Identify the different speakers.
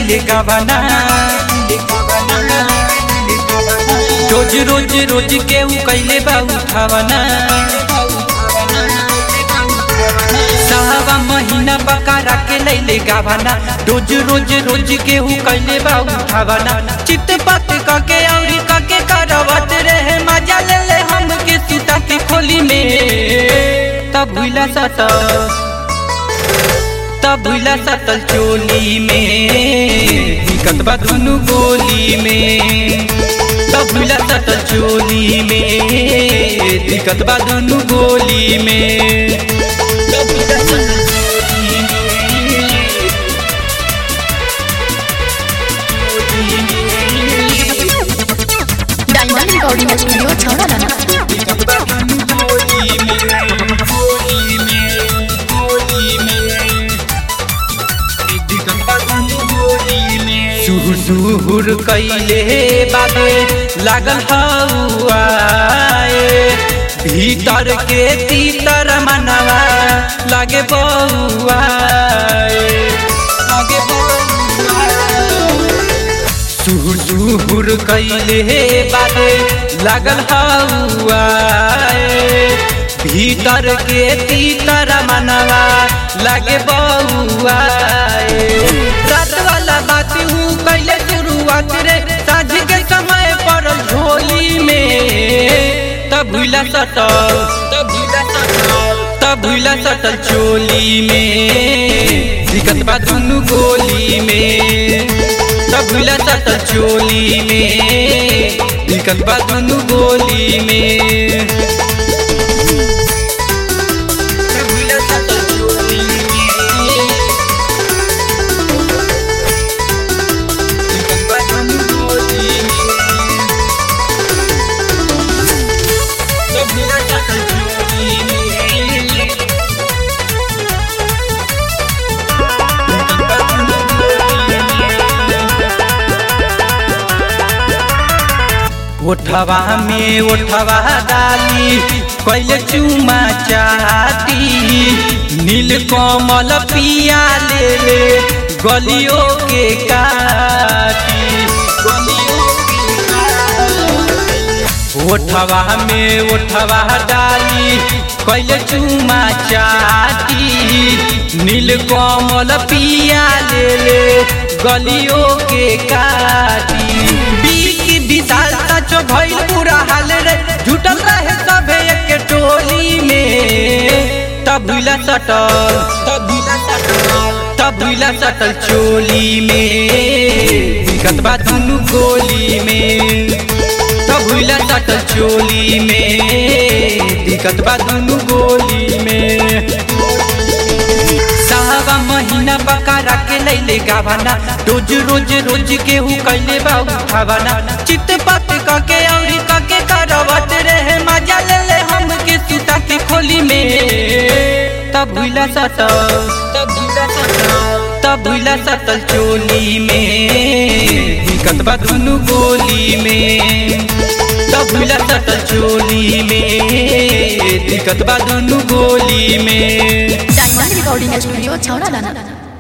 Speaker 1: लैले गवाना रोज रोज रोज के ऊ कैले बा उठावना साहबा महीना बकारा के लैले गवाना रोज रोज रोज के ऊ कैले बा उठावना चित पत कके औरी कके करवत रहे मजा ले ले हम के सुता के खोली में तब भूला सता तब भूला सतल चोली में दिक्कत बा दुनु गोली में तब भूला सतल चोली में दिक्कत बा दुनु गोली में तब भूला सतल चोली में,
Speaker 2: डायमंड रिकॉर्डिंग स्टूडियो छौड़ा
Speaker 1: दिक्कत बा दुनु गोली में, गोली में, गोली में। दिक्कत बा दुनु गोली में। सुहुर सुहुर कैले बाबे लागल हौआए भीतर के तीतर मनवा लागे बौआए लागे बौआए सुहुर सुहुर कैले बाबे लागल हौआए भीतर के तीतर मनवा लागे बौआए रात वाला बात हूँ कैले शुरुआत रे साझ के समय पर झोली में तब भूला सटल तब भूला सटल तब भूला सटल चोली में दिक्कत बा दुनु गोली में तब भूला सटल चोली में दिक्कत बा दुनु गोली में तब भूला सटल चोली में दिक्कत बा दुनु गोली में तब भूला सटल चोली में दिक्कत बा दुनु गोली में ओठवा में ओठवा डाली कैले चुमा चाटी नील कमल पिया ले ले गलियों के काटी गलियों के काटी। ओठवा में ओठवा डाली कैले चुमा चाटी नील कमल पिया ले ले गलियों के काटी बीक विशाल सचो भइल पूरा हाल रे झूठल रहे सभे एक टोली में तब भूला सटल तब भूला सटल तब भूला सटल चोली में दिक्कत बा दुनु गोली में तब भूला सटल चोली में दिक्कत बा दुनु गोली में साहबा महीना बकारा के लैले गावाना रोज रोज रोज के हु कैले बा उठावाना चित पत कके औरी कके करवत रहे मजा ले ले हम के सुता के खोली में तब भूला सटल तब भूला सटल तब भूला सटल चोली में दिक्कत बा दुनु गोली में तब भूला सटल चोली में दिक्कत बा दुनु गोली में
Speaker 2: डायमंड रिकॉर्डिंग स्टूडियो छौड़ा